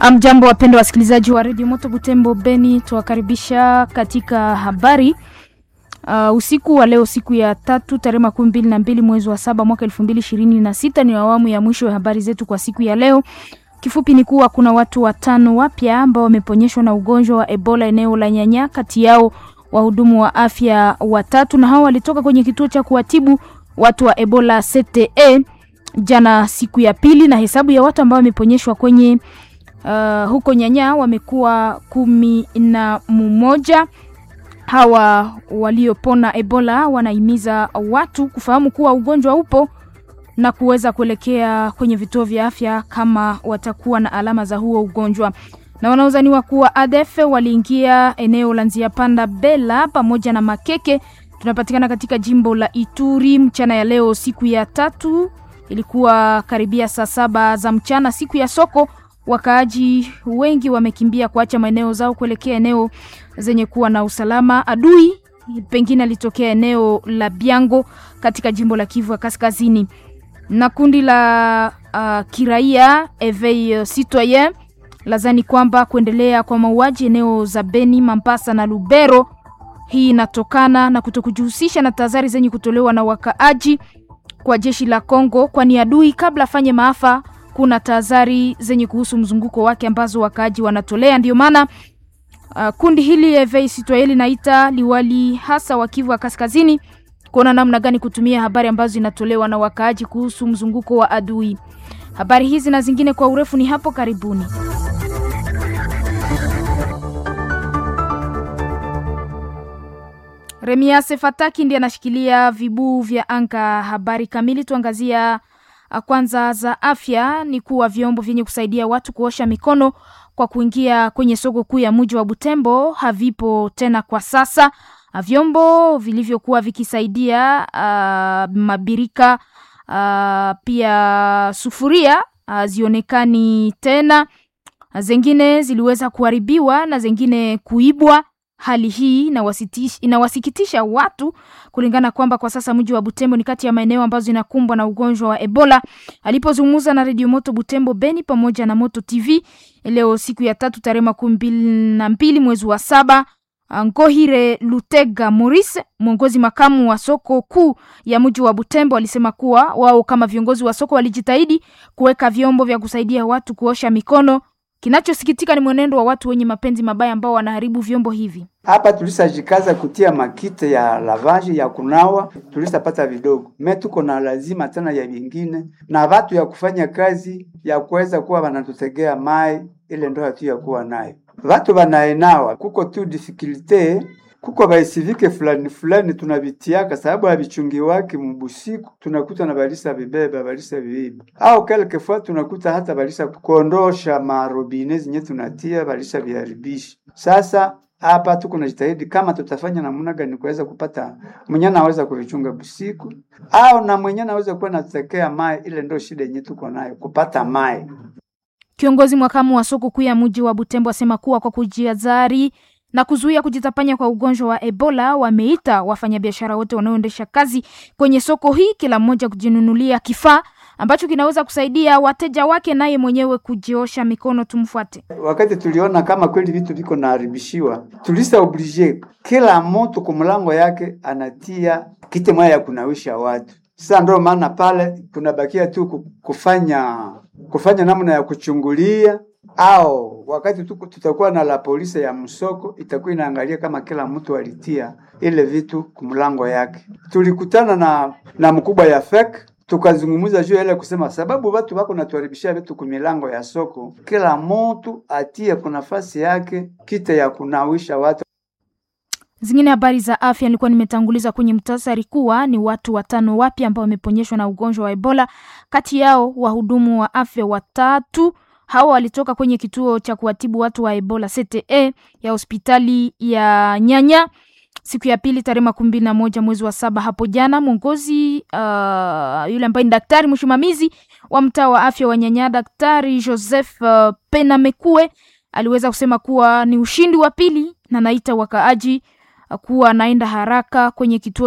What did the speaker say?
Amjambo, wapendwa wasikilizaji wa redio Moto Butembo Beni, tuwakaribisha katika habari uh, usiku wa leo, siku ya tatu tarehe makumi mbili na mbili mwezi wa saba mwaka elfu mbili ishirini na sita. Ni awamu ya mwisho ya habari zetu kwa siku ya leo. Kifupi ni kuwa kuna watu watano wapya ambao wameponyeshwa na ugonjwa wa Ebola eneo la Nyanya, kati yao wahudumu wa afya watatu, na hao walitoka kwenye kituo cha kuwatibu watu wa Ebola CTE jana siku ya pili, na hesabu ya watu ambao wameponyeshwa kwenye uh, huko Nyanya wamekuwa kumi na mmoja. Hawa waliopona Ebola wanahimiza watu kufahamu kuwa ugonjwa upo na kuweza kuelekea kwenye vituo vya afya kama watakuwa na alama za huo ugonjwa. Na wanaozaniwa kuwa ADF waliingia eneo la Nzia Panda Bela pamoja na Makeke, tunapatikana katika jimbo la Ituri mchana ya leo, siku ya tatu. Ilikuwa karibia saa saba za mchana, siku ya soko. Wakaaji wengi wamekimbia kuacha maeneo zao kuelekea eneo zenye kuwa na usalama. Adui pengine alitokea eneo la Biango katika jimbo la Kivu ya Kaskazini na kundi la uh, kiraia Eveil Citoyen lazani kwamba kuendelea kwa mauaji eneo za Beni, Mambasa na Lubero, hii inatokana na kutokujihusisha na tahadhari zenye kutolewa na wakaaji kwa jeshi la Kongo, kwani adui kabla afanye maafa kuna tahadhari zenye kuhusu mzunguko wake ambazo wakaaji wanatolea. Ndio maana uh, kundi hili Eveil Citoyen linaita liwali hasa wa Kivu ya Kaskazini kuona namna gani kutumia habari ambazo zinatolewa na wakaaji kuhusu mzunguko wa adui. Habari hizi na zingine kwa urefu ni hapo karibuni. Remiase Fataki ndiye anashikilia vibuu vya anga. Habari kamili tuangazia kwanza za afya ni kuwa vyombo vyenye kusaidia watu kuosha mikono kwa kuingia kwenye soko kuu ya mji wa Butembo havipo tena kwa sasa vyombo vilivyokuwa vikisaidia uh, mabirika uh, pia sufuria uh, zionekani tena. Zengine ziliweza kuharibiwa na zengine kuibwa. Hali hii inawasikitisha watu kulingana kwamba kwa sasa mji wa Butembo ni kati ya maeneo ambazo inakumbwa na ugonjwa wa Ebola. Alipozungumza na redio Moto Butembo Beni pamoja na Moto TV leo siku ya tatu tarehe makumi mbili na mbili mwezi wa saba Ngohire Lutega Maurice, mwongozi makamu wa soko kuu ya mji wa Butembo, alisema kuwa wao kama viongozi wa soko walijitahidi kuweka vyombo vya kusaidia watu kuosha mikono. Kinachosikitika ni mwenendo wa watu wenye mapenzi mabaya ambao wanaharibu vyombo hivi. Hapa tulisajikaza kutia makite ya lavaji ya kunawa, tulisapata vidogo me, tuko na lazima tena ya vingine na watu ya kufanya kazi ya kuweza kuwa wanatutegea mai, ile ndo hatu ya kuwa nayo Vatu vanaenawa kuko tu difikilte kuko vaisivike fulani fulani tunavitiaka sababu havichungi wake mubusiku, tunakuta na balisa vibeba balisa viiba, au kelkefua tunakuta hata balisa kuondosha marobine zinye tunatia balisa viharibisha. Sasa hapa tuko na jitahidi kama tutafanya namna gani kuweza kupata mwenye anaweza kuvichunga busiku, au na mwenye anaweza kuwa natekea mai. Ile ndo shida yenye tuko nayo kupata mai. Kiongozi mwakamu wa soko kuu ya mji wa Butembo asema kuwa kwa kujihadhari na kuzuia kujitapanya kwa ugonjwa wa Ebola, wameita wafanyabiashara wote wanaoendesha kazi kwenye soko hii, kila mmoja kujinunulia kifaa ambacho kinaweza kusaidia wateja wake, naye mwenyewe kujiosha mikono. Tumfuate. Wakati tuliona kama kweli vitu viko naharibishiwa, tulisa oblige kila mtu kwa mlango yake anatia kite moja ya kunawisha watu. Sasa ndio maana pale tunabakia tu kufanya kufanya namna ya kuchungulia, au wakati tu tutakuwa na la polisi ya msoko itakuwa inaangalia kama kila mtu alitia ile vitu kumlango yake. Tulikutana na na mkubwa ya FEC tukazungumza juu ile kusema sababu watu wako natuharibishia vitu kumilango ya soko, kila mtu atie kwa nafasi yake kite ya kunawisha watu. Zingine habari za afya nilikuwa nimetanguliza kwenye mtasari kuwa ni watu watano wapya ambao wameponyeshwa na ugonjwa wa Ebola. Kati yao wahudumu wa afya watatu. Hawa walitoka kwenye kituo cha kuwatibu watu wa Ebola CTE ya hospitali ya Nyanya siku ya pili tarehe makumi mbili na moja mwezi wa saba hapo jana. Mwongozi uh, yule ambaye ni daktari msimamizi wa mtaa wa afya wa Nyanya, Daktari Joseph uh, Penamekue aliweza kusema kuwa ni ushindi wa pili na naita wakaaji kuwa anaenda haraka kwenye kituo